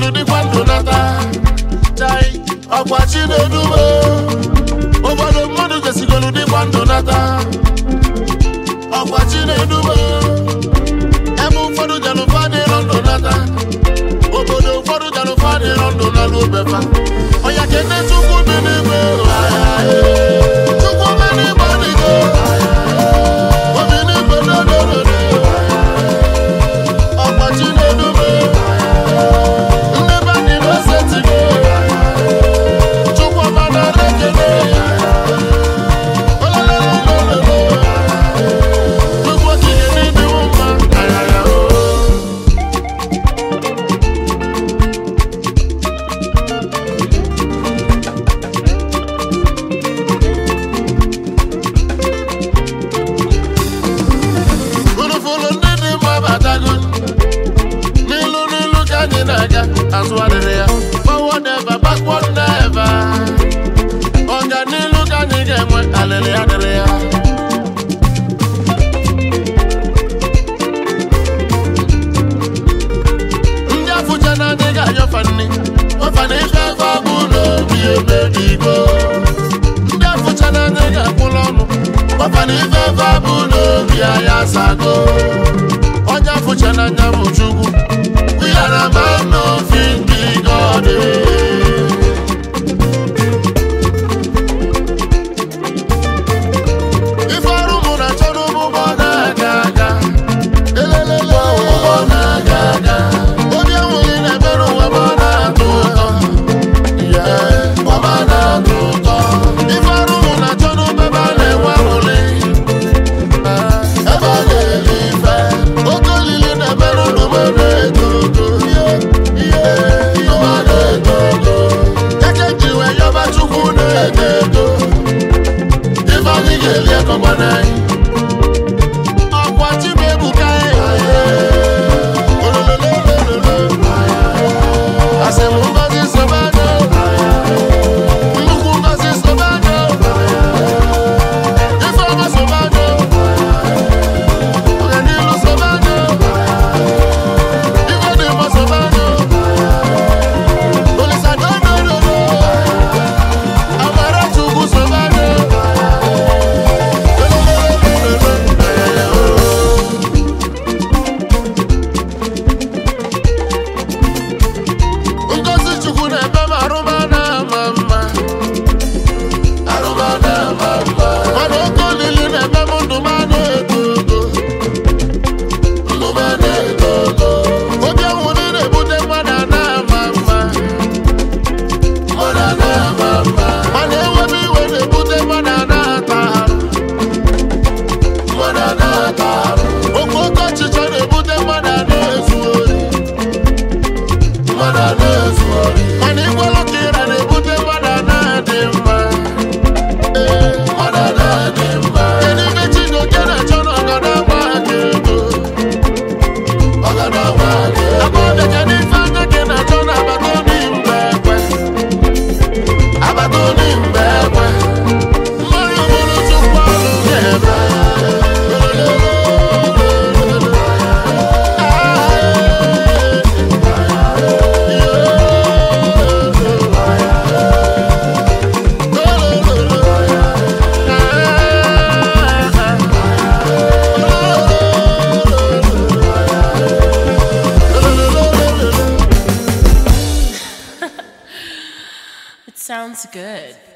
gesigolu dịkwa ndụ nata chai ọkwa chinedume obodo mmadụ gesigolu dịkwa ndụ nata ọkwa chinedume ebe ụfọdụ jalụfa dịrọ ndụ nata obodo ụfọdụ jalụfa dịrọ ndụ nalụ obefa ọya kene chukwu dị n'ime chukwu mere igbe dịgo obi n'igwe dodododo ọkwa chinedume ndị be anyị na-esetigo chukwu ọma nara ekele olololololo chukwu okike n'ịdịwo mma ayaya o Fụlụfụlụ ndị dị mma batago n'ilu n'ilu ka anyị na-aga azụ adịrị ya forward never backward never ọganilu ka anyị ga-enwe alịrị adịrị ya ndị afụcha na anyị ga-anyọfa nri ọfa na ife afọ abụ n'obi emebigo ndị afụcha na anyị ga-akwụla ọnụ ọfa na ife afọ abụ n'obi anyị asago onye afụcha na anya bụ chukwu we are a man of big God ife ọrụ mụ na achọ n'ụgbọ na-aga aga elelele ụgbọ na-aga aga obi enweghị na-ebere ụwa ma ọ na-atọ ụtọ ya ọma na-atọ ụtọ ife ọrụ mụ na achọ n'ụgbọ ebe a na-enwe aṅụrị ebe a na-eli ife oke olili na-emerụ n'ụgbọ na-eto ogo ihe ụgbọ na-eto ogo eke ji wee yọba chukwu na-eto eto ife anyị ga-eli ekọgba n'anyị ọkwa chimebuka asị m ngozi sobanyo nnukwu ngozi sobanyo ifeọma sobanyo ọganilu sobanyo ife dị mma sobanyo olisadodododo amara chukwu sobanyo ngozi chukwu na-ebe m arụma na-ama mma arụma na-ama mma mana oke olili na-eme m ndụ m na-eto ogo ndụ m na-eto ogo obi ọnwụrụ na-ebute mmadụ a na-ama mma mmadụ a na-ama mma mana enwebe iwe na-ebute mmadụ a na-ata arụ mmadụ a na-ata arụ oke oke ọchịchọ na-ebute mmadụ a na-ezu ori mmadụ a na-ezu ori mana ịgwalụ ka ịra na-ebute mmadụ a na-adị mma ee mmadụ a na-adị mma kedu ibe Chijioke na-achọ na ọgada agba aka ego ọgada agba aka ego agbọbịa kedu ife anya gị na-achọ na agbata obi mgbe ekwe agbata obi mgbe ekwe mmanya bụrụ chukwu ọrụ ga-eme It sounds good.